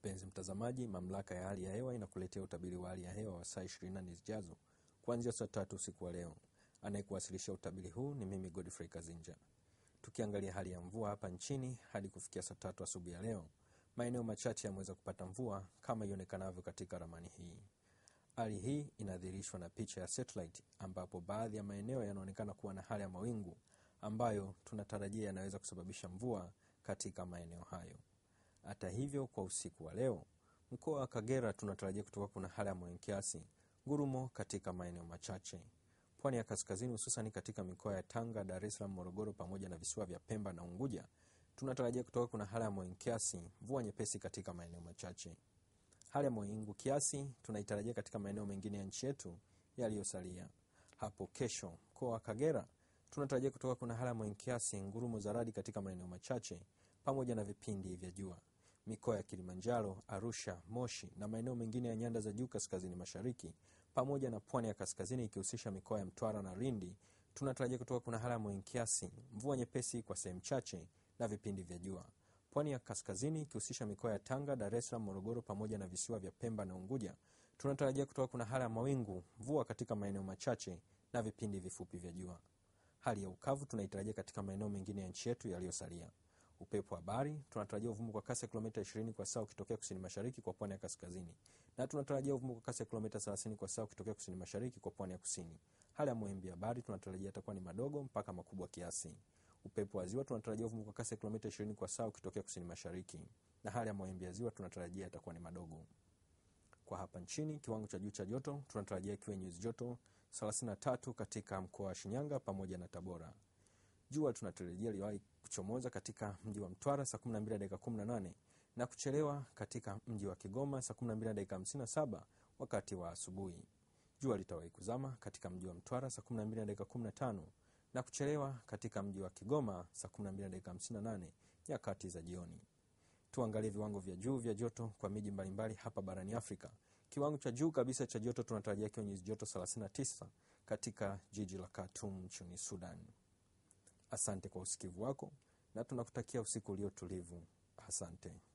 Mpenzi mtazamaji, mamlaka ya hali ya hewa inakuletea utabiri wa hali ya hewa wa saa 24 zijazo kuanzia saa tatu usiku wa leo. Anayekuwasilisha utabiri huu ni mimi Godfrey Kazinja. Tukiangalia hali ya mvua hapa nchini hadi kufikia saa tatu asubuhi ya leo, maeneo machache yameweza kupata mvua kama ionekanavyo katika ramani hii. Hali hii inadhihirishwa na picha ya satellite, ambapo baadhi ya maeneo yanaonekana kuwa na hali ya mawingu ambayo tunatarajia yanaweza kusababisha mvua katika maeneo hayo. Hata hivyo, kwa usiku wa leo, mkoa wa Kagera tunatarajia kutoka kuna hali ya mawingu kiasi, ngurumo katika maeneo machache. Pwani ya kaskazini, hususani katika mikoa ya Tanga, Dar es Salaam, Morogoro pamoja na visiwa vya Pemba na Unguja, tunatarajia kutoka kuna hali ya mawingu kiasi, mvua nyepesi katika maeneo machache. Hali ya mawingu kiasi tunaitarajia katika maeneo mengine ya nchi yetu yaliyosalia. Hapo kesho, mkoa wa Kagera tunatarajia kutoka kuna hali ya mawingu kiasi, ngurumo za radi katika maeneo machache pamoja na vipindi vya jua. Mikoa ya Kilimanjaro, Arusha, Moshi na maeneo mengine ya nyanda za juu kaskazini mashariki pamoja na pwani ya kaskazini ikihusisha mikoa ya Mtwara na Lindi tunatarajia kutoka kuna hali ya mawingu kiasi, mvua nyepesi kwa sehemu chache na vipindi vya jua. Pwani ya kaskazini ikihusisha mikoa ya Tanga, Dar es Salaam, Morogoro pamoja na visiwa vya Pemba na Unguja tunatarajia kutoka kuna hali ya mawingu, mvua katika maeneo machache na vipindi vifupi vya jua. Hali ya ukavu tunaitarajia katika maeneo mengine ya nchi yetu yaliyosalia. Upepo wa bahari tunatarajia uvumu kwa kasi ya kilomita 20 kwa saa ukitokea kusini mashariki kwa pwani ya kaskazini, na tunatarajia uvumu kwa kasi ya kilomita 30 kwa saa ukitokea kusini mashariki kwa pwani ya kusini. Hali ya mawimbi ya bahari tunatarajia yatakuwa ni madogo mpaka makubwa kiasi. Upepo wa ziwa tunatarajia uvumu kwa kasi ya kilomita 20 kwa saa ukitokea kusini mashariki, na hali ya mawimbi ya ziwa tunatarajia yatakuwa ni madogo. Kwa hapa nchini, kiwango cha juu cha joto tunatarajia kiwe nyuzi joto 33 katika mkoa wa Shinyanga pamoja na Tabora. Jua tunatarajia liwahi kuchomoza katika mji wa Mtwara saa 12 dakika 18 na kuchelewa katika mji wa Kigoma saa 12 dakika 57 wakati wa asubuhi. Jua litawahi kuzama katika mji wa Mtwara saa 12 dakika 15 na kuchelewa katika mji wa Kigoma saa 12 dakika 58 nyakati za jioni. Tuangalie viwango vya juu vya joto kwa miji mbalimbali hapa barani Afrika. Kiwango cha juu kabisa cha joto tunatarajia kiwa nyuzi joto 39 katika jiji la Khartoum nchini Sudan. Asante kwa usikivu wako na tunakutakia usiku ulio tulivu. Asante.